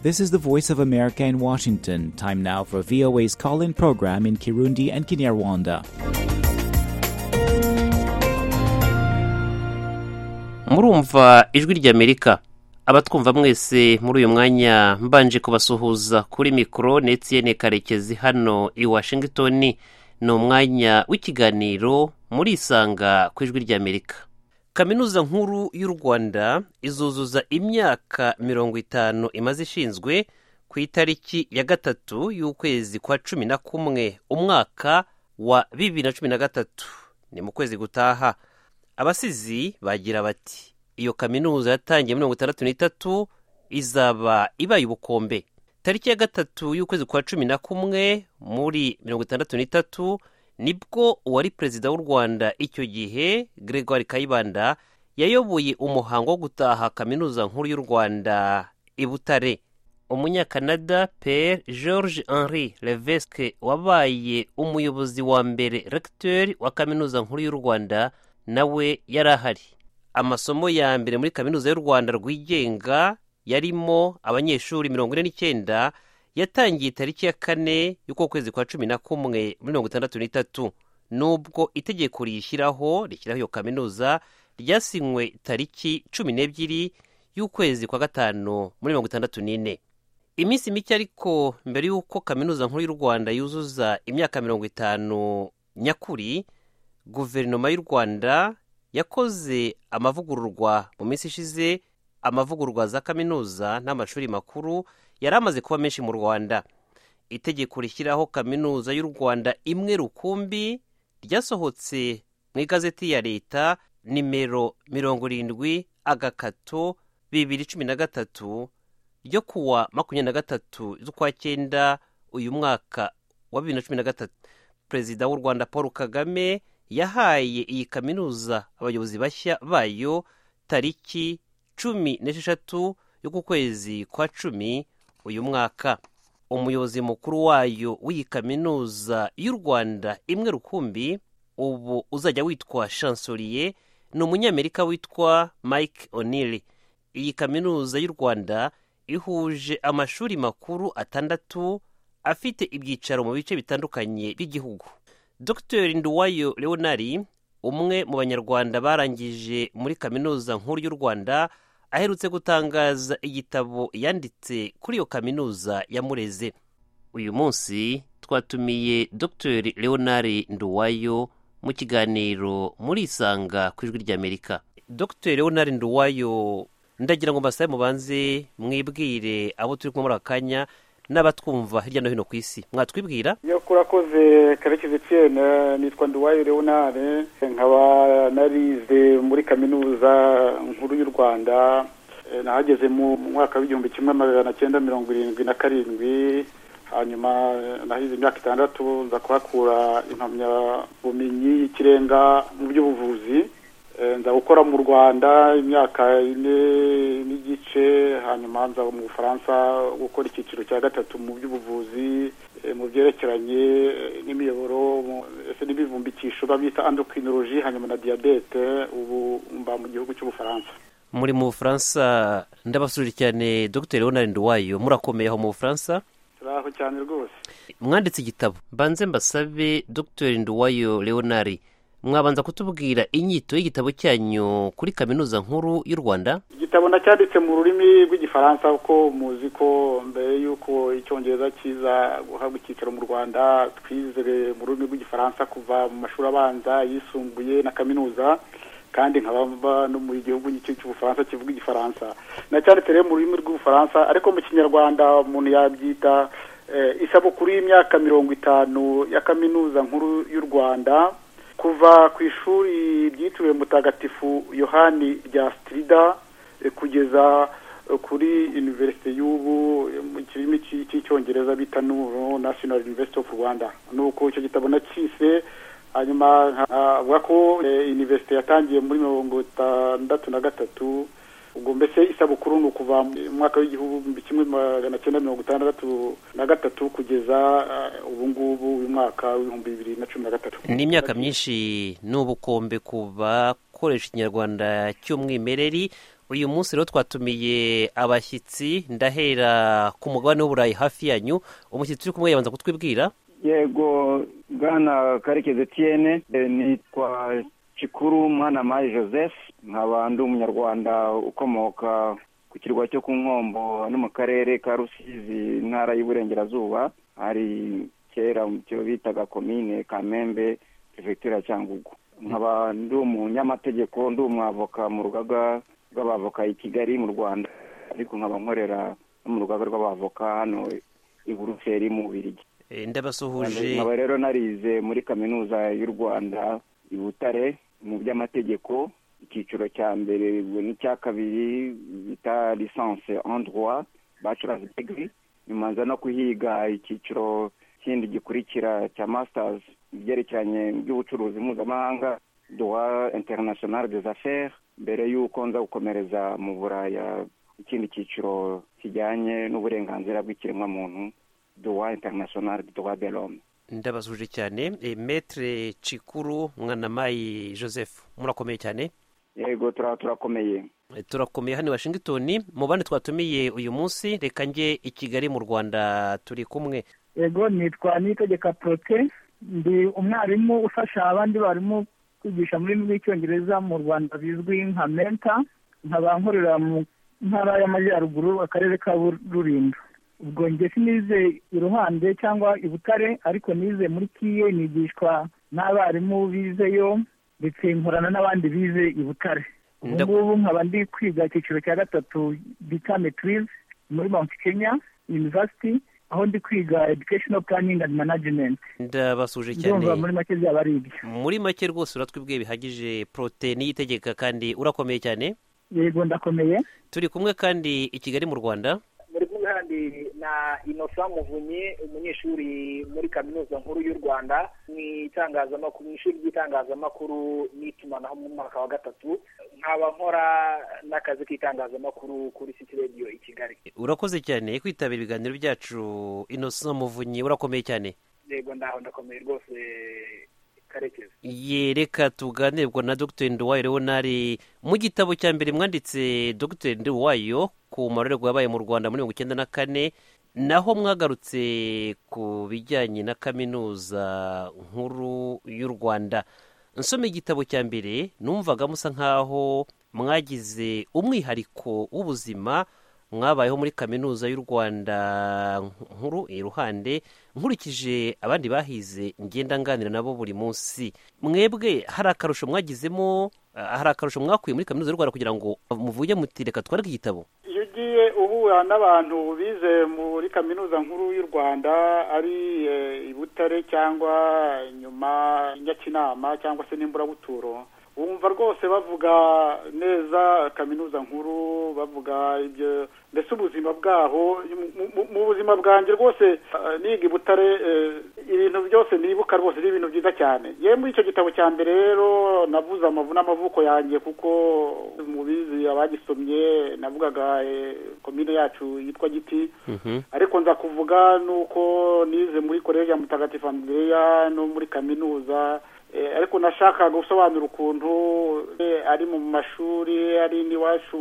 This is the Voice of America in Washington. Time now for VOA's call in program in Kirundi and Kinyarwanda. murumva ijwi ry'amerika abatwumva mwese muri uyu mwanya mbanje kubasuhuza kuri mikoro na etiyene karekezi hano i washington ni umwanya w'ikiganiro muri isanga ku ijwi ry'amerika kaminuza nkuru y'u rwanda izuzuza imyaka mirongo itanu imaze ishinzwe ku itariki ya gatatu y'ukwezi kwa cumi na kumwe umwaka wa bibiri na cumi na gatatu ni mu kwezi gutaha abasizi bagira bati iyo kaminuza yatangiye mirongo itandatu n'itatu izaba ibaye ubukombe tariki ya gatatu y'ukwezi kwa cumi na kumwe muri mirongo itandatu n'itatu nibwo uwari perezida w'u rwanda icyo gihe gregoire kayibanda yayoboye umuhango wo gutaha kaminuza nkuru y'u rwanda i butare umunyakanada pere george henri levesque wabaye umuyobozi wa mbere regiteri wa kaminuza nkuru y'u rwanda nawe yari ahari amasomo ya mbere muri kaminuza y'u rwanda rwigenga yarimo abanyeshuri mirongo ine n'icyenda yatangiye itariki ya kane y'uko kwezi kwa cumi na kumwe muri mirongo itandatu n'itatu nubwo itegeko riyishyiraho rishyiraho iyo kaminuza ryasinywe tariki cumi n'ebyiri y'ukwezi kwa gatanu muri mirongo itandatu n'ine iminsi mike ariko mbere y'uko kaminuza nkuru y'u rwanda yuzuza imyaka mirongo itanu nyakuri guverinoma y'u rwanda yakoze amavugururwa mu minsi ishize amavugururwa za kaminuza n'amashuri makuru yari amaze kuba menshi mu rwanda itegeko rishyiraho kaminuza y'u rwanda imwe rukumbi ryasohotse mu igazeti ya leta nimero mirongo irindwi agakato bibiri cumi na gatatu ryo kuwa makumyabiri na gatatu z'ukwa cyenda uyu mwaka wa bibiri na cumi na gatatu perezida w'u rwanda paul kagame yahaye iyi kaminuza abayobozi bashya bayo tariki cumi n'esheshatu y'ukwezi kwa cumi uyu mwaka umuyobozi mukuru wayo w'iyi kaminuza y'u rwanda imwe rukumbi ubu uzajya witwa shansoriye ni umunyamerika witwa mike onili iyi kaminuza y'u rwanda ihuje amashuri makuru atandatu afite ibyicaro mu bice bitandukanye by'igihugu dr nduwayo leonari umwe mu banyarwanda barangije muri kaminuza nkuru y'u rwanda aherutse gutangaza igitabo yanditse kuri iyo kaminuza ya mureze uyu munsi twatumiye dr leonari nduwayo mu kiganiro muri isanga ku ijwi ry'amerika dr leonari nduwayo ndagira ngo mbasabe mubanze mwibwire abo turi kumwe muri akanya n'abatwumva hirya no hino ku isi mwatwibwira iyo kurakoze karekezi tiyene nitwa nduwayo leonare nkaba narize muri kaminuza nkuru y'u rwanda nahageze mu mwaka w'igihumbi kimwe magana cyenda mirongo irindwi na karindwi hanyuma nahize imyaka itandatu nza kuhakura impamyabumenyi y'ikirenga mu by'ubuvuzi nza gukora mu rwanda imyaka ine n'igice hanyuma nza mu bufaransa gukora icyiciro cya gatatu mu by'ubuvuzi mu byerekeranye n'imiyoboro ese n'ibivumbikisho bita endocrinologie hanyuma na diyabete ubu mba mu gihugu cy'ubufaransa muri mu bufaransa ndabasuje cyane dr leonard nduwayo murakomeye aho mu bufaransa turaho cyane rwose mwanditse igitabo mbanze mbasabe dr nduwayo leonard mwabanza kutubwira inyito y'igitabo cyanyu kuri kaminuza nkuru y'u rwanda igitabo nacyanditse mu rurimi rw'igifaransa kuko muzi ko mbere y'uko icyongereza kiza guhabwa icyicaro mu rwanda twizere mu rurimi rw'igifaransa kuva mu mashuri abanza yisumbuye na kaminuza kandi nkaba no mu gihugu cy'ubufaransa kivuga igifaransa nacyanditse rero mu rurimi rw'ubufaransa ariko mu kinyarwanda umuntu yabyita isabukuru y'imyaka mirongo itanu ya kaminuza nkuru y'u rwanda kuva ku ishuri ryitiriwe mutagatifu yohani rya sitirida kugeza kuri univerisite y'ubu mu kirimi cy'icyongereza bita nuro nasiyonari univerisite ofu rwanda nuko icyo gitabo nacyise hanyuma avuga ko univerisite yatangiye muri mirongo itandatu na gatatu ubwo mbese isabukuru ni ukuva mu mwaka w'igihumbi kimwe magana cyenda mirongo itandatu na gatatu kugeza ubu ngubu uyu mwaka w'ibihumbi bibiri na cumi na gatatu ni imyaka myinshi ni ubukombe ku bakoresha ikinyarwanda cy'umwimerere uyu munsi rero twatumiye abashyitsi ndahera ku mugabane w'uburayi hafi yanyu umushyitsi uri kumwe yabanza kutwibwira yego bwana karekezi etiyene nitwa cikuru mwana mayi joseph nkaba ndi umunyarwanda ukomoka ku kirwa cyo ku nkombo no mu karere ka rusizi intara y'uburengerazuba hari kera cyo bitaga komine kamembe perefegitura ya cyangugu nkaba ndi umunyamategeko ndi umwavoka mu rugaga rw'abavoka i kigali mu rwanda ariko nkaba nkorera no mu rugaga rw'abavoka hano i buruseli mu birigi ndabasuhuje nkaba rero narize muri kaminuza y'u rwanda i butare mu by'amategeko icyiciro cya mbere n'icya kabiri bita lisanse en droit bachelors degree nyuma nza no kuhiga icyiciro kindi gikurikira cya masters ibyerekeranye by'ubucuruzi mpuzamahanga droit international des affaires mbere y'uko nza gukomereza mu buraya ikindi cyiciro kijyanye n'uburenganzira bw'ikiremwamuntu droit international droit de l'homme ndabasuhuje cyane Eh, metere cikuru mwanamayi joseph murakomeye cyane yego tura- turakomeye Eh, turakomeye hano i washington mu bandi twatumiye uyu munsi reka njye i kigali mu rwanda turi kumwe yego nitwa nitegeka prote ndi umwarimu ufasha abandi barimu kwigisha mu rurimi rw'icyongereza mu rwanda bizwi nka menta nkaba nkorera mu ntara y'amajyaruguru akarere ka rulindo ubwo njye sinize iruhande cyangwa i butare ariko nize muri kiye nigishwa n'abarimu bizeyo ndetse nkorana n'abandi bize i butare ubu Nda- ngubu nkaba ndi kwiga icyiciro cya gatatu bita metirize muri mount kenya university aho ndi kwiga educational planning and management ndabasuhuje cyane ndumva muri make byaba ari ibyo muri make rwose uratwibwiye bihagije prote niyitegeka kandi urakomeye cyane yego ndakomeye turi kumwe kandi i kigali mu rwanda muri kumwe kandi na inosa muvunyi umunyeshuri muri kaminuza nkuru y'u rwanda mu itangazamakuru mu ishuri ry'itangazamakuru n'itumanaho mu mwaka wa gatatu nkaba nkora n'akazi k'itangazamakuru kuri city radio i kigali urakoze cyane kwitabira ibiganiro byacu inosa muvunyi urakomeye cyane yego ndaho ndakomeye rwose karekezi yereka tuganirwa na dr nduwayo leonari mu gitabo cya mbere mwanditse dr nduwayo ku marorerwa yabaye mu rwanda muri mirongo icyenda na kane naho mwagarutse ku bijyanye na kaminuza nkuru y'u rwanda nsoma igitabo cya mbere numvaga musa nk'aho mwagize umwihariko w'ubuzima mwabayeho muri kaminuza y'u rwanda nkuru iruhande nkurikije abandi bahize ngenda nganira nabo buri munsi mwebwe hari akarusho mwagizemo ah, hari akarusho mwakuye muri kaminuza y'u rwanda kugira ngo muvuge muti reka twarike igitabo iyo ugiye uhura n'abantu bize muri kaminuza nkuru y'u rwanda ari eh, i butare cyangwa nyuma nyakinama cyangwa se n'imburabuturo wumva rwose bavuga neza kaminuza nkuru bavuga ibyo mbese ubuzima bwaho mu- mu- mu buzima bwanjye rwose eh, niga i butare eh, ibintu byose nibuka rwose ni ibintu byiza cyane yewe muri icyo gitabo cya mbere rero navuze amavu n'amavuko yanjye kuko mubizi abagisomye navugaga eh, komine yacu yitwa giti ariko nza kuvuga nuko nize muri koleji ya mutagatifu andreya no muri kaminuza Eh, ariko nashaka gusobanura ukuntu eh, ari mu mashuri ari n'iwacu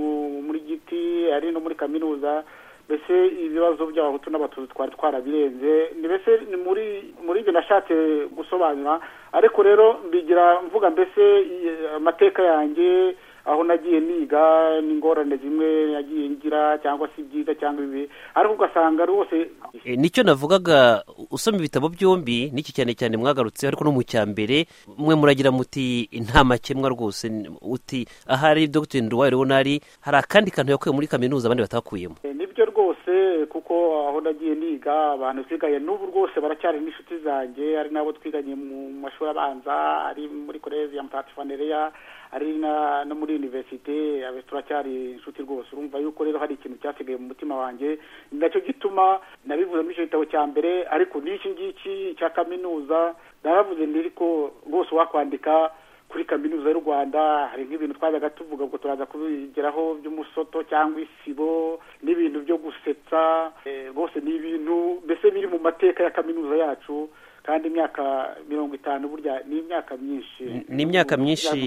muri giti ari no muri kaminuza mbese ibibazo by'abahutu n'abatutsi twari twarabirenze ni mbese ni muri muri ibyo nashatse gusobanura ariko rero mbigira mvuga mbese eh, amateka yanjye aho nagiye niga n'ingorane zimwe nagiye ngira cyangwa se ibyiza cyangwa ibibi ariko ugasanga rwose E, nicyo navugaga usoma ibitabo byombi n'iki cyane cyane mwagarutse ariko no mu cya mbere mwe muragira muti nta makemwa rwose n- uti ahari dr nduwayo leonari hari akandi kantu yakuye muri kaminuza abandi batakuyemo E, nibyo rwose kuko aho nagiye niga abantu twigaye n'ubu rwose baracyari n'inshuti zanjye ari nabo twiganye mu mashuri abanza ari muri koleji ya mutatifanereya ari na- no muri universite abe turacyari inshuti rwose urumva yuko rero hari ikintu cyasigaye mu mutima wanjye ni nacyo gituma nabivuze muri icyo gitabo cya mbere ariko n'iki ngiki cya kaminuza naravuze nti ariko rwose wakwandika kuri kaminuza y'u rwanda hari nk'ibintu twajyaga tuvuga ubwo turaza kubigeraho by'umusoto cyangwa isibo n'ibintu byo gusetsa eh, rwose ni ibintu mbese biri mu mateka ya kaminuza yacu kandi imyaka mirongo itanu burya ni imyaka myinshi N- ni imyaka myinshi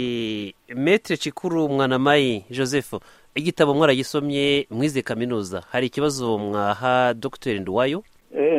metere kikuru mwanamayi joseph igitabo mwaragisomye mwize kaminuza hari ikibazo mwaha dogiteri nduwayo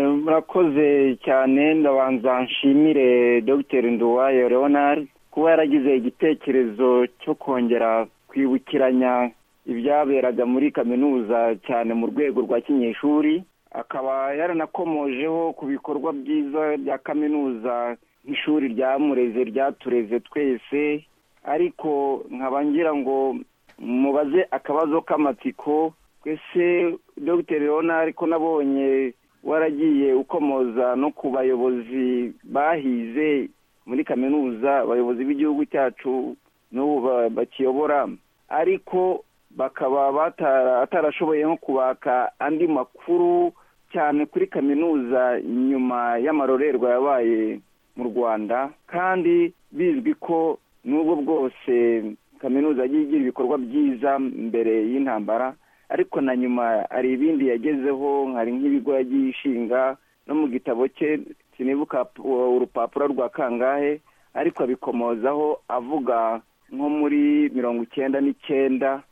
murakoze cyane ndabanza nshimire dogiteri nduwayo leonard kuba yaragize igitekerezo cyo kongera kwibukiranya ibyaberaga muri kaminuza cyane mu rwego rwa kinyeshuri akaba yaranakomojeho ku bikorwa byiza bya kaminuza nk'ishuri ryamureze ryatureze twese ariko nkaba ngira ngo mubaze akabazo k'amatsiko twese dogiteri leonard ko nabonye waragiye ukomoza no ku bayobozi bahize muri kaminuza abayobozi b'igihugu cyacu n'ubu bakiyobora ariko bakaba batarashoboye nko kubaka andi makuru cyane kuri kaminuza nyuma y'amarorerwa yabaye mu rwanda kandi bizwi ko n'ubwo bwose kaminuza yagiye igira ibikorwa byiza mbere y'intambara ariko na nyuma hari ibindi yagezeho hari nk'ibigo yagiye ishinga no mu gitabo cye sinibuka urupapuro rwa kangahe ariko abikomozaho avuga nko muri mirongo icyenda n'icyenda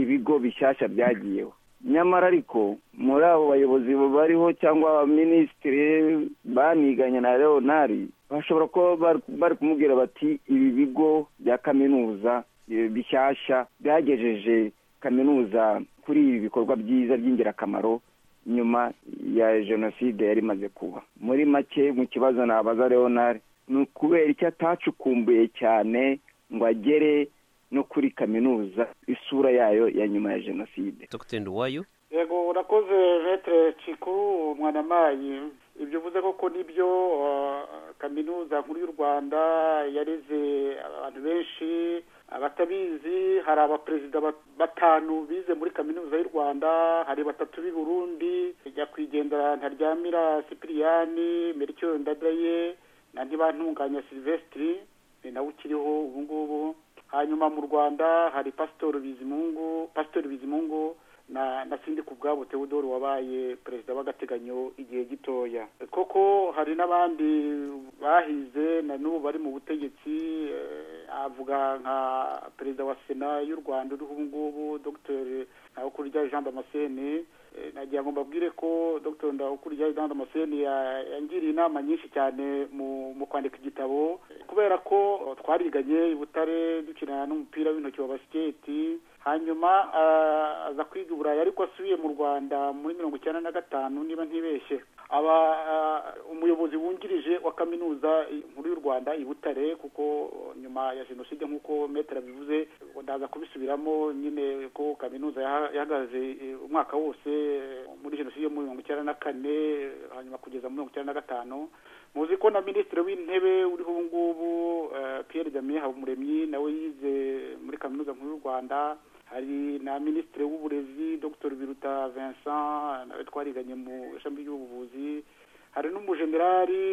ibigo bishyashya byagiyeho nyamara ariko muri abo bayobozi bariho cyangwa abaminisitiri baniganye na leonari bashobora kuba bari kumubwira bati ibi bigo bya kaminuza bishyashya byagejeje kaminuza kuri ibi bikorwa byiza by'ingirakamaro nyuma ya jenoside yari imaze kuba muri make mu kibazo nabaza leonard ni ukubera icyo atacukumbuye cyane ngo agere no kuri kaminuza isura yayo ya nyuma ya jenoside dr nduwayo yego urakoze metere cikuru mwanamayi ibyo uvuze koko nibyo kaminuza nkuru y'u rwanda yareze abantu benshi abatabizi hari abaperezida batanu bize muri kaminuza y'u rwanda hari batatu b'i burundi nyakwigendera ntaryamira sipiriyani mericyo ndadaye na ntibantunganya silvesitiri ni nawe ukiriho ubu ngubu hanyuma mu rwanda hari pasitori bizimungu pasitori bizimungu na na sindi ku bwabo teodoro wabaye perezida w'agateganyo igihe gitoya koko hari n'abandi bahize na n'ubu bari mu butegetsi avuga nka perezida wa sena y'u rwanda uriho ubu ngubu dogiteri ntawukurya jean damascene nagira ngo mbabwire ko dogiteri ntawukurya jean damascene yangiriye inama nyinshi cyane mu kwandika igitabo kubera ko twariganye i butare dukina n'umupira w'intoki wa basiketi hanyuma aza kwiga i burayi ariko asubiye mu rwanda muri mirongo icyenda na gatanu niba ntibeshye aba umuyobozi wungirije wa kaminuza nkuru y'u rwanda i butare kuko nyuma ya jenoside nk'uko metero abivuze ndaza kubisubiramo nyine ko kaminuza yahagaze umwaka wose muri jenoside muri mirongo icyenda na kane hanyuma kugeza muri mirongo icyenda na gatanu muzi ko na minisitiri w'intebe uriho ubu ngubu Pierre jamie habumuremyi nawe yize muri kaminuza nkuru y'u rwanda hari na minisitiri w'uburezi dr biruta vincent nawe twariganye mu ishami ry'ubuvuzi hari n'umujenerali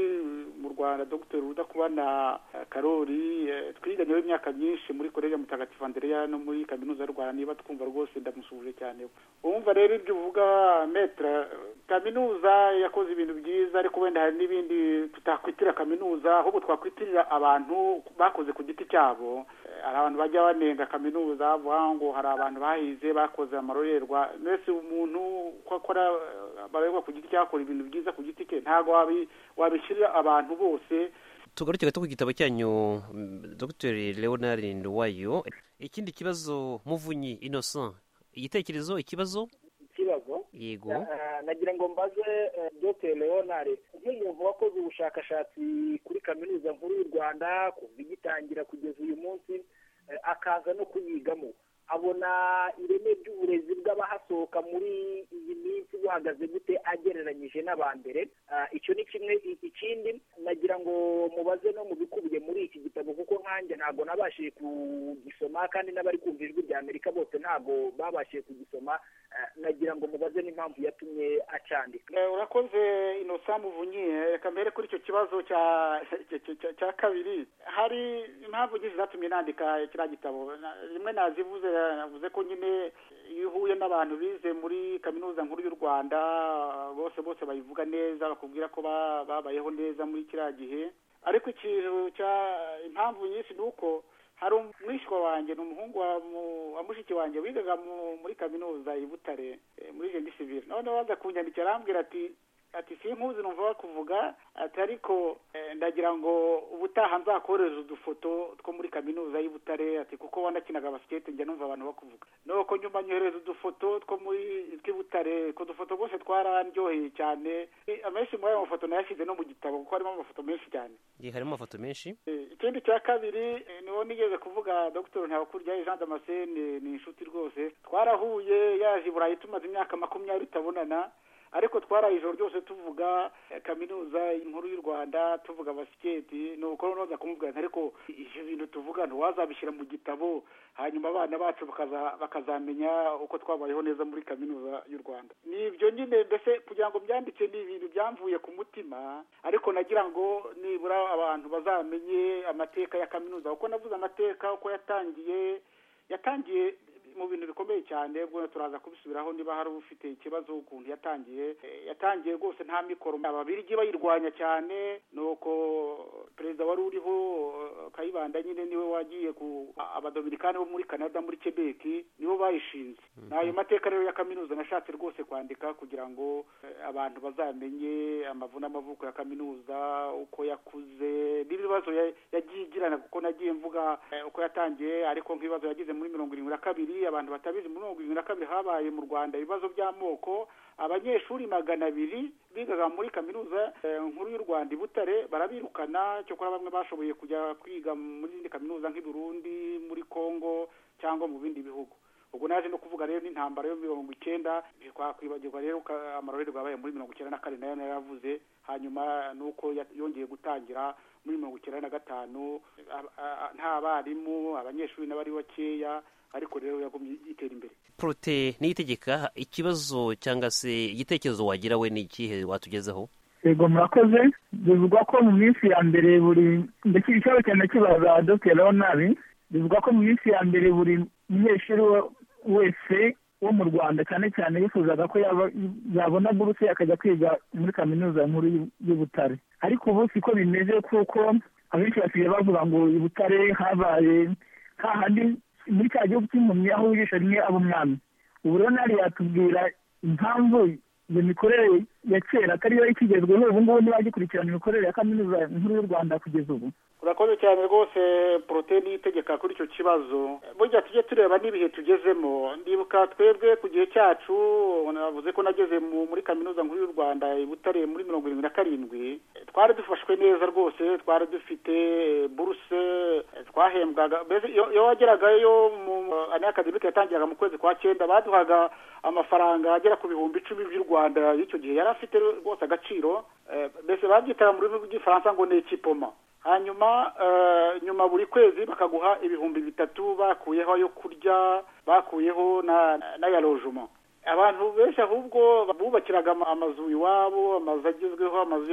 mu rwanda dr rudakubana karori twiganye imyaka myinshi muri koleje mutagatifu andereya no muri kaminuza y'u rwanda niba twumva rwose ndamusuhuje cyane wumva rero ibyo uvuga metere kaminuza yakoze ibintu byiza ariko wenda hari n'ibindi tutakwitira kaminuza ahubwo twakwitirira abantu bakoze ku giti cyabo hari abantu bajya banenga kaminuza bavuga ngo hari abantu bahize bakoze amarorerwa mbese umuntu uko akora barerwa ku giti cyakora ibintu byiza ku giti cye ntabwo wabishyirira abantu bose tugaruke gato ku gitabo cyanyu dr leonard nduwayo ikindi kibazo muvunyi innocent igitekerezo ikibazo ikibazo yego nagira ngo mbaze dr leonard nk'umuntu wakoze ubushakashatsi kuri kaminuza nkuru y'u rwanda kuva igitangira kugeza uyu munsi akaza no kuyigamo abona ireme ry'uburezi bw'abahasohoka muri iyi minsi buhagaze gute agereranyije n'abambere icyo ni kimwe ikindi nagira ngo mubaze no mu bikubiye muri iki gitabo kuko nkanjye ntabwo nabashije kugisoma kandi n'abari kumva ijwi rya amerika bose ntabwo babashije kugisoma nagira ngo mubaze n'impamvu yatumye acandika urakoze inosa muvunyi reka mbere kuri icyo kibazo cya kabiri hari impamvu nyinshi zatumye nandika kiriya gitabo rimwe nazivuze navuze ko nyine iyo uhuye n'abantu bize muri kaminuza nkuru y'u rwanda bose bose bayivuga neza bakubwira ko babayeho neza muri kiriya gihe ariko ikintu impamvu nyinshi ni uko hari umwishywa wanjye ni umuhungu wa mushiki wanjye wigaga muri kaminuza i butare muri jendi sivire noneho baza kunyandikira arambwira ati ati si nkuzi numva bakuvuga ati ariko ndagira ngo ubutaha nzakohereza udufoto two muri kaminuza y'i Butare ati kuko wanakinaga basikete njya numva abantu bakuvuga nuko nyuma nyohereza udufoto two muri tw'i Butare utwo dufoto rwose twararyoheye cyane amenshi muri ayo mafoto nayashyize no mu gitabo kuko harimo amafoto menshi cyane harimo amafoto menshi ikindi cya kabiri niwo nigeze kuvuga dr ntabakurya jean damascene ni inshuti rwose twarahuye yaje i burayi tumaze imyaka makumyabiri tutabonana ariko twaraye ijoro ryose tuvuga kaminuza inkuru y'u rwanda tuvuga basiketi ni uko noneho kumubwira ariko ibyo bintu tuvuga ntiwazabishyira mu gitabo hanyuma abana bacu bakazamenya uko twabayeho neza muri kaminuza y'u rwanda ni ibyo nyine mbese kugira ngo byandike ni ibintu byamvuye ku mutima ariko nagira ngo nibura abantu bazamenye amateka ya kaminuza kuko navuze amateka uko yatangiye yatangiye mu bintu bikomeye cyane ubwo turaza kubisubiraho niba hari ufite ikibazo ukuntu yatangiye yatangiye rwose nta mikoro ababirigi bayirwanya cyane nuko perezida wari uriho kayibanda nyine niwe wagiye ku abadominikani bo muri canada muri quebec nibo bayishinze ni ayo mateka rero ya kaminuza nashatse rwose kwandika kugira ngo abantu bazamenye amavu n'amavuko ya kaminuza uko yakuze n'ibibazo yagiye igirana kuko nagiye mvuga uko yatangiye ariko nk'ibibazo yagize muri mirongo irindwi na kabiri abantu batabizi muri mirongo irindwi na kabiri habaye mu rwanda ibibazo by'amoko abanyeshuri magana abiri bigaga muri kaminuza nkuru y'u rwanda i butare barabirukana cyokora bamwe bashoboye kujya kwiga muri zindi kaminuza nk'i burundi muri congo cyangwa mu bindi bihugu ubwo naje no kuvuga rero n'intambara yo mirongo icyenda twakwibagirwa rero amarorerwa yabaye muri mirongo icyenda na kane nayo narayavuze hanyuma nuko yongeye gutangira muri mirongo icyenda na gatanu nta barimu abanyeshuri n'abari bakeya ariko rero yagumye itera imbere porote niyitegeka ikibazo cyangwa se igitekerezo wagira we ni ikihe watugezeho yego murakoze bivugwa ko mu minsi ya mbere buri ndetse ikibazo cyane kibaza dr leonard bivugwa ko mu minsi ya mbere buri munyeshuri wese wo mu rwanda cyane cyane yifuzaga ko yabona buruse akajya kwiga muri kaminuza nkuru y'ubutare ariko ubu siko bimeze kuko abenshi basigaye bavuga ngo i butare habaye hahandi muri cya gihugu cy'impumyi aho ijisho rimwe aba umwami ubu rero ntari yatubwira impamvu iyo mikorere ya kera atari yo ikigezweho ubu ngubu ntibagikurikirana imikorere ya kaminuza nkuru y'u rwanda kugeza ubu urakoze cyane rwose poroteyine itegeka kuri icyo kibazo burya tujye tureba n'ibihe tugezemo ndibuka twebwe ku gihe cyacu navuze ko nageze muri kaminuza nkuru y'u rwanda i butare muri mirongo irindwi na karindwi twari dufashwe neza rwose twari dufite buruse twahembwaga mbese iyo wageragayo mu ane akademike yatangiraga mu kwezi kwa cyenda baduhaga amafaranga agera ku bihumbi icumi by'u rwanda y'icyo gihe yari afite rwose agaciro mbese babyitaga mu rurimi rw'igifaransa ngo ni ekipoma hanyuma nyuma buri kwezi bakaguha ibihumbi bitatu bakuyeho ayo kurya bakuyeho n'aya rojuma abantu benshi ahubwo bubakiraga amazu iwabo amazu agezweho amazu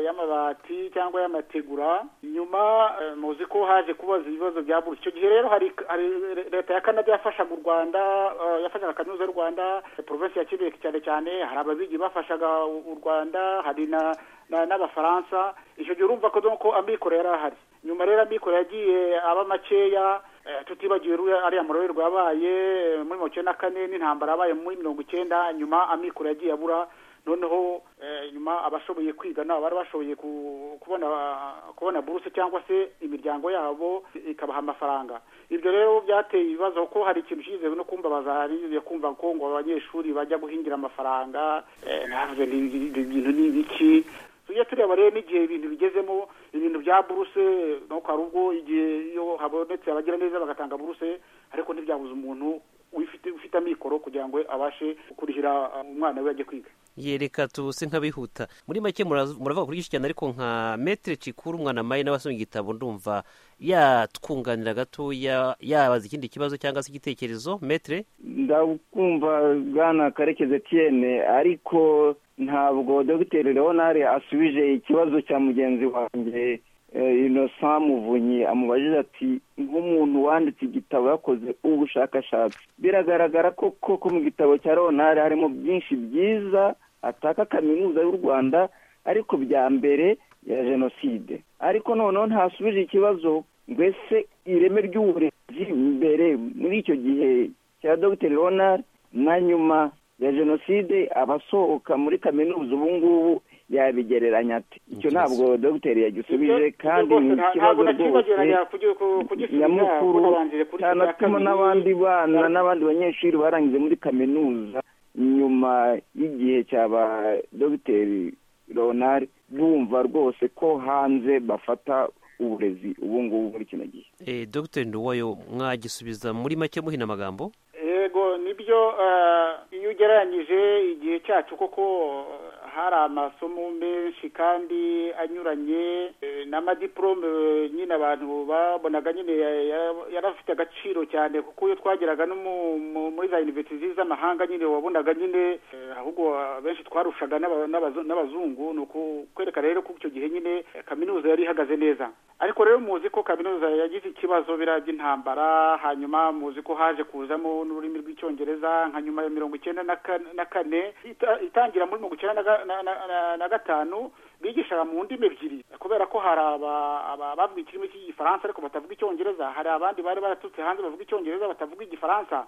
y'amabati cyangwa y'amategura nyuma muzi ko haje kubaza ibibazo bya buri icyo gihe rero hari leta ya canada yafashaga u rwanda yafashaga kaminuza y'u rwanda provinsi ya kibeke cyane cyane hari ababigi bafashaga u rwanda hari na n'abafaransa icyo gihe urumva ko amikoro yari ahari nyuma rero amikoro yagiye aba makeya tutibagiwe ariya marorerwa yabaye muri mirongo icyenda na kane n'intambara yabaye muri mirongo icyenda nyuma amikoro yagiye abura noneho nyuma abashoboye kwiga nabo bari bashoboye kubona kubona buruse cyangwa se imiryango yabo ikabaha amafaranga ibyo rero byateye ibibazo ko hari ikintu cyizewe no kumbabaza hari kumva ko ngo abanyeshuri bajya guhingira amafaranga ntabwo ibintu ni ibiki tujye tureba rero n'igihe ibintu bigezemo ibintu bya buruse nuko hari ubwo igihe iyo habonetse abagira neza bagatanga buruse ariko ntibyabuze umuntu ufite amikoro kugira ngo abashe kurihira umwana we ajye kwiga yereka tubuse nk'abihuta muri make muravuga kuri cyane ariko nka metero kikuru umwana mayi nawe asoma igitabo ndumva yatwunganira gatoya yabaza ikindi kibazo cyangwa se igitekerezo metero ndakumva bwana karekezi etiyene ariko ntabwo dogiteri leonard asubije ikibazo cya mugenzi wanjye inosa muvunyi amubajije ati nk'umuntu wanditse igitabo yakoze ubushakashatsi biragaragara ko koko mu gitabo cya leonard harimo byinshi byiza ataka kaminuza y'u rwanda ariko bya mbere ya jenoside ariko noneho ntasubije ikibazo mbese ireme ry'uburezi mbere muri icyo gihe cya dogiteri ronari na nyuma ya jenoside abasohoka muri kaminuza ubu ngubu yabigereranya ati icyo ntabwo dogiteri yagisubije kandi ni ikibazo rwose nyamukuru cyane atuma n'abandi bana n'abandi banyeshuri barangije muri kaminuza nyuma y'igihe cya ba dogiteri ronari bumva rwose ko hanze bafata uburezi ubu ngubu muri kino gihe dogiteri nduwayo mwagisubiza muri make muhina amagambo yego nibyo iyo ugereranyije igihe cyacu koko hari amasomo menshi kandi anyuranye n'amadiporome nyine abantu babonaga nyine yarafite agaciro cyane kuko iyo twageraga no muri za yunivesiti z'amahanga nyine wabonaga nyine ahubwo benshi twarushaga n'abazungu ni ukwereka rero ko icyo gihe nyine kaminuza yari ihagaze neza ariko rero muzi ko kaminuza yagize ikibazo biriya by'intambara hanyuma muzi ko haje kuzamo n'ururimi rw'icyongereza nka nyuma ya mirongo icyenda na kane itangira muri mirongo icyenda na gatanu bigishaga mu ndimi ebyiri kubera ko hari abavuga ikirimi cy'igifaransa ariko batavuga icyongereza hari abandi bari baraturutse hanze bavuga icyongereza batavuga igifaransa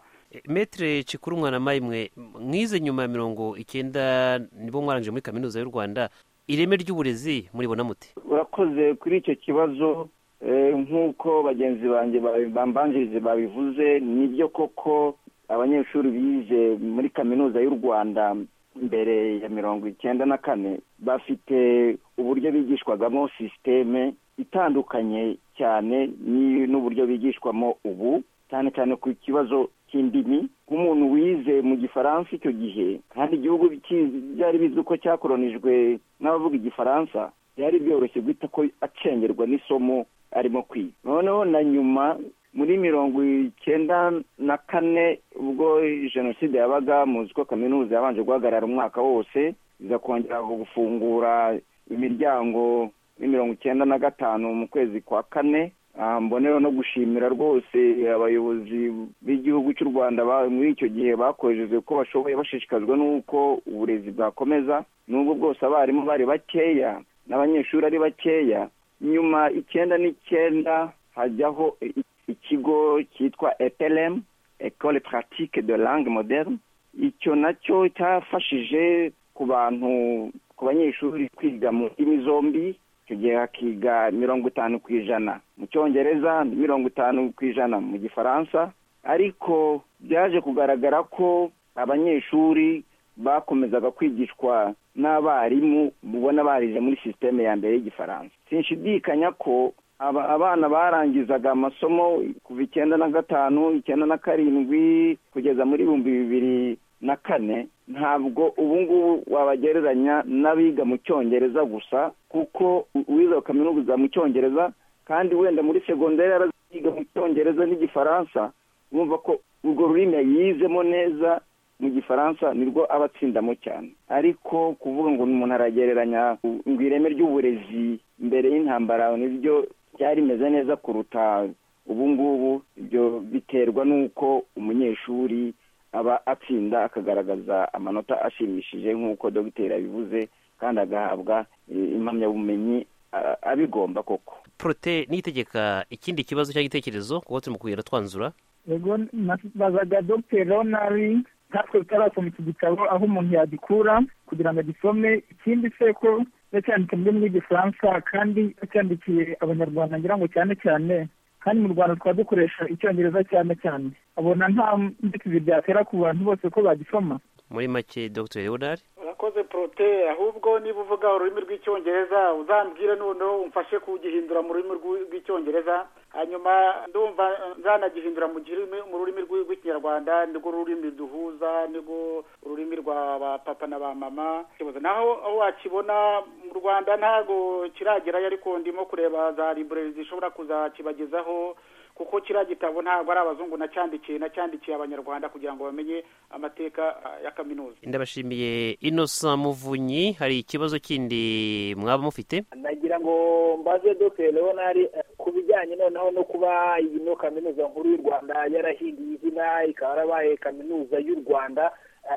metere kikuru umwana mayimwe mwize nyuma ya mirongo icyenda nibo mwarangije muri kaminuza y'u rwanda ireme ry'uburezi muribona muti urakoze kuri icyo kibazo nk'uko bagenzi banjye bambanjirize babivuze nibyo koko abanyeshuri bize muri kaminuza y'u rwanda mbere ya mirongo icyenda na kane bafite uburyo bigishwagamo sisiteme itandukanye cyane n'uburyo bigishwamo ubu cyane cyane ku kibazo cy'indimi nk'umuntu wize mu gifaransa icyo gihe kandi igihugu byari bizwi ko cyakoronijwe n'abavuga igifaransa byari byoroshye guhita ko acengerwa n'isomo arimo kwiga noneho na nyuma muri mirongo icyenda na kane ubwo jenoside yabaga muzi ko kaminuza yabanje guhagarara umwaka wose iza kongera gufungura imiryango muri mirongo icyenda na gatanu mu kwezi kwa kane mbonera no gushimira rwose abayobozi b'igihugu cy'u rwanda muri icyo gihe bakoresheje uko bashoboye bashishikajwe n'uko uburezi bwakomeza n'ubwo bwose abarimu bari bakeya n'abanyeshuri ari bakeya nyuma icyenda n'icyenda hajyaho ikigo cyitwa eperemu ekore puratike de langue moderne icyo nacyo cyafashije ku bantu ku banyeshuri kwiga mu ndimi zombi icyo gihe hakiga mirongo itanu ku ijana mu cyongereza mirongo itanu ku ijana mu gifaransa ariko byaje kugaragara ko abanyeshuri bakomezaga kwigishwa n'abarimu mubona barize muri sisiteme ya mbere y'igifaransa sinshidikanya ko abana barangizaga amasomo kuva icyenda na gatanu icyenda na karindwi kugeza muri ibihumbi bibiri na kane ntabwo ubu ngubu wabagereranya n'abiga mu cyongereza gusa kuko uwize kaminuza mu cyongereza kandi wenda muri segonderi yaraziga mu cyongereza n'igifaransa urumva ko urwo rurimi yizemo neza mu gifaransa nirwo aba atsindamo cyane ariko kuvuga ngo umuntu aragereranya ngo ireme ry'uburezi mbere y'intambara nibyo byarimeze neza kuruta ubu ngubu ibyo biterwa n'uko umunyeshuri aba atsinda akagaragaza amanota ashimishije nk'uko dogiteri abivuze kandi agahabwa impamyabumenyi abigomba koko porote niyitegeka ikindi kibazo cyangwa igitekerezo kuko turi mu kugenda twanzura yego bazaga dogiteri ronari natwe tutarasoma iki gitabo aho umuntu yagikura kugira ngo agisome ikindi se ko yacyanditse mu rurimi rw'igifaransa kandi yacyandikiye abanyarwanda ngira ngo cyane cyane kandi mu rwanda tukaba dukoresha icyongereza cyane cyane abona nta mbitizi byatera ku bantu bose ko bagisoma muri make dr leonard urakoze porote ahubwo niba uvuga ururimi rw'icyongereza uzambwire noneho umfashe kugihindura mu rurimi rw'icyongereza hanyuma ndumva nzanagihindura mu rurimi rw'ikinyarwanda nirwo rurimi duhuza nirwo ururimi rwa ba papa na ba mama naho aho wakibona mu rwanda ntabwo kiragerayo ariko ndimo kureba za libureri zishobora kuzakibagezaho kuko kiriya gitabo ntabwo ari abazungu nacyandikiye nacyandikiye abanyarwanda kugira ngo bamenye amateka ya kaminuza ndabashimiye inosa muvunyi hari ikibazo kindi mwaba mufite nagira ngo mbaze dogiteri leonari ku bijyanye noneho no kuba ino kaminuza nkuru y'u rwanda yarahinduye izina ikaba yarabaye kaminuza y'u rwanda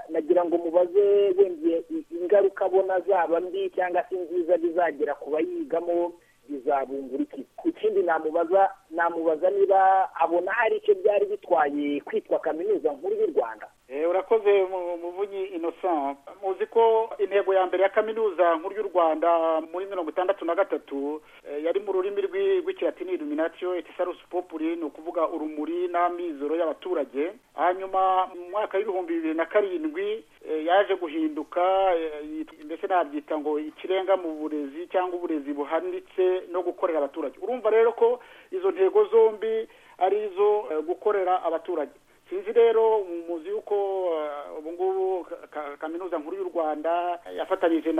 nagira ngo mubaze wemye ingaruka abona zaba mbi cyangwa se nziza bizagira ku bayigamo bizabungura iki ku kindi namubaza namubaza niba abona hari icyo byari bitwaye kwitwa kaminuza nkuru y'u rwanda urakoze muvunyi innocent muzi ko intego ya mbere ya kaminuza nkuru y'u rwanda muri mirongo itandatu na gatatu yari mu rurimi rw'ikilatini iluminatio et salus populi ni ukuvuga urumuri n'amizero y'abaturage hanyuma mu mwaka w'ibihumbi bibiri na karindwi yaje guhinduka mbese nabyita ngo ikirenga mu burezi cyangwa uburezi buhanitse no gukorera abaturage urumva rero ko izo ntego zombi ari izo gukorera abaturage sinzi rero muzi yuko ubu ngubu kaminuza nkuru y'u rwanda yafatanyije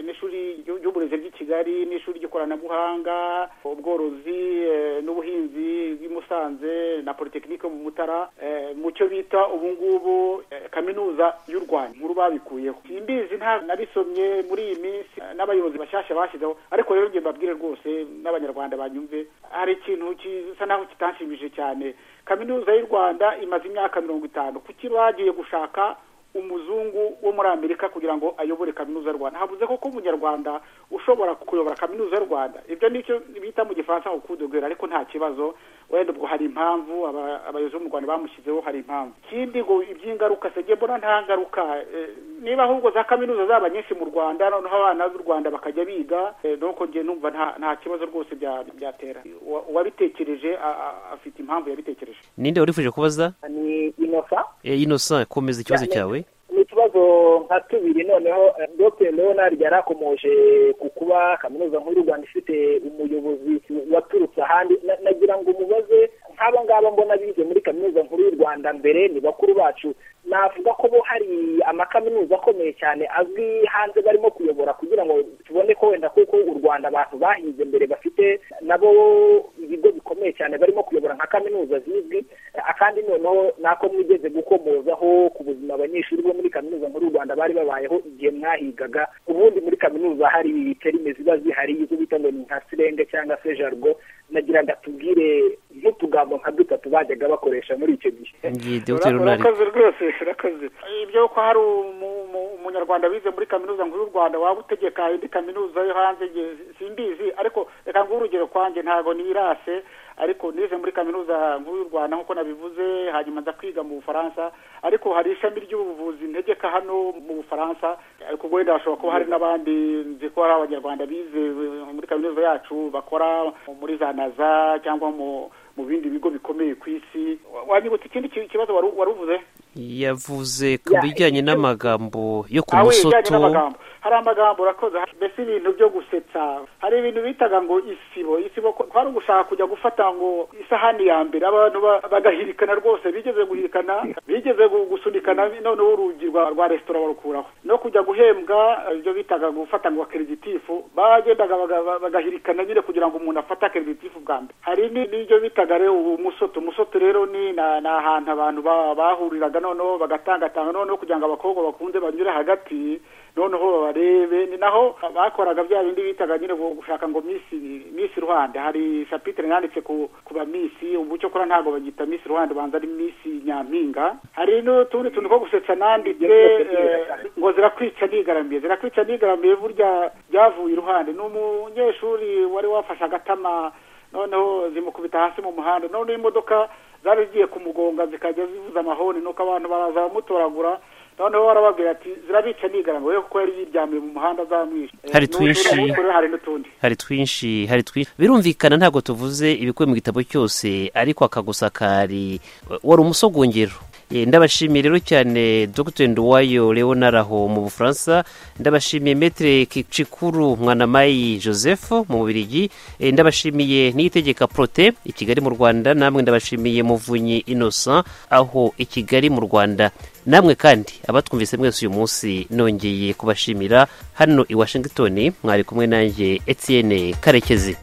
n'ishuri ry'uburezi ry'i kigali n'ishuri ry'ikoranabuhanga ubworozi n'ubuhinzi bw'i musanze na politekinike mu mutara mu cyo bita ubu ngubu kaminuza y'u rwanda nkuru babikuyeho simbizi nta nabisomye muri iyi minsi n'abayobozi bashyashya bashyizeho ariko rero njye mbabwire rwose n'abanyarwanda banyumve hari ikintu gisa naho kitanshimishije cyane kaminuza y'u rwanda imaze imyaka mirongo itanu kuki bagiye gushaka umuzungu wo muri amerika kugira ngo ayobore kaminuza y'u rwanda havuze ko ko umunyarwanda ushobora kuyobora kaminuza y'u rwanda ibyo ni cyo bita mu gifaransa ngo kudogera ariko nta kibazo wenda ubwo hari impamvu abayobozi bo mu rwanda bamushyizeho hari impamvu ikindi ngo iby'ingaruka sege mbona nta ngaruka niba ahubwo za kaminuza zaba nyinshi mu rwanda noneho abana b'u rwanda bakajya biga nuko njye numva nta kibazo rwose byatera uwabitekereje afite impamvu yabitekereje ninde warifuje kubaza ni inosa inosa komeza ikibazo cyawe ni ikibazo nka tubiri noneho dr leonard yari akomoje ku kuba kaminuza nkuru y'u rwanda ifite umuyobozi waturutse ahandi nagira ngo umubaze nk'aba ngaba mbona bize muri kaminuza nkuru y'u rwanda mbere ni bakuru bacu navuga ko bo hari amakaminuza akomeye cyane azwi hanze barimo kuyobora kugira ngo tubone ko wenda kuko u rwanda abantu bahize mbere bafite nabo ibigo bikomeye cyane barimo kuyobora nka kaminuza zizwi akandi noneho nako mwigeze gukomozaho ku buzima abanyeshuri bo muri kaminuza nkuru y'u rwanda bari babayeho igihe mwahigaga ubundi muri kaminuza hari terime ziba zihari izo bita ngo ni nka sirenge cyangwa se jargo nagira ngo atubwire nk'utugambo nka dutatu bajyaga bakoresha muri icyo gihe urakoze rwose urakoze ibyo ko hari umunyarwanda wize muri kaminuza nkuru y'u rwanda waba utegeka indi kaminuza yo hanze simbizi ariko reka nguhe urugero kwanjye ntabwo nirase ariko nize muri kaminuza nkuru y'u rwanda nk'uko nabivuze hanyuma nza kwiga mu bufaransa ariko hari ishami ry'ubuvuzi ntegeka hano mu bufaransa ariko wenda hashobora kuba hari n'abandi nzi ko hari abanyarwanda bize muri kaminuza yacu bakora muri za naza cyangwa mu mu bindi bigo bikomeye ku isi wanyibutse ikindi kibazo wari uvuze yavuze ku bijyanye n'amagambo yo ku musoto hari amagambo urakoze mbese ibintu byo gusetsa hari ibintu bitaga ngo isibo isibo ko hari ugushaka kujya gufata ngo isahani ya mbere abantu bagahirikana rwose bigeze guhirikana bigeze gusunikana noneho urugi rwa resitora barukuraho no kujya guhembwa ibyo bitaga gufata ngo akereditifu bagendaga bagahirikana nyine kugira ngo umuntu afate akereditifu bwa mbere hari n'ibyo bitaga rero umusoto umusoto rero ni ni ahantu abantu bahuriraga noneho bagatangatanga noneho kugira ngo abakobwa bakunze banyure hagati noneho barebe ni naho bakoraga bya bindi bitaga nyine gushaka ngo misi misi ruhande hari shapitire yanditse ku ku ba misi ubu cyo kora ntabwo bagita misi ruhande banza ari misi nyampinga hari n'utundi tuntu two gusetsa nanditse ngo zirakwica nigaramiye zirakwica nigaramiye burya byavuye iruhande ni umunyeshuri wari wafashe agatama noneho zimukubita hasi mu muhanda noneho imodoka zari zigiye kumugonga zikajya zivuza amahoni nuko abantu baraza bamutoragura noneho barababwira ati zirabica nigaranga we kuko yari yiryamiye mu muhanda azamwisha hari twinshi hari n'utundi hari twinshi hari twinshi birumvikana ntabwo tuvuze ibikuwe mu gitabo cyose ariko akagusakari wari umusogongero ndabashimiye rero cyane dr nduwayo leonard aho mu bufaransa ndabashimiye metere kicikuru mwanamayi joseph mu bubirigi ndabashimiye n'itegeka prote i kigali mu rwanda namwe ndabashimiye muvunyi innocent aho i kigali mu rwanda namwe kandi abatwumvise mwese uyu munsi nongeye kubashimira hano i washington mwari kumwe nanjye etienne karekezi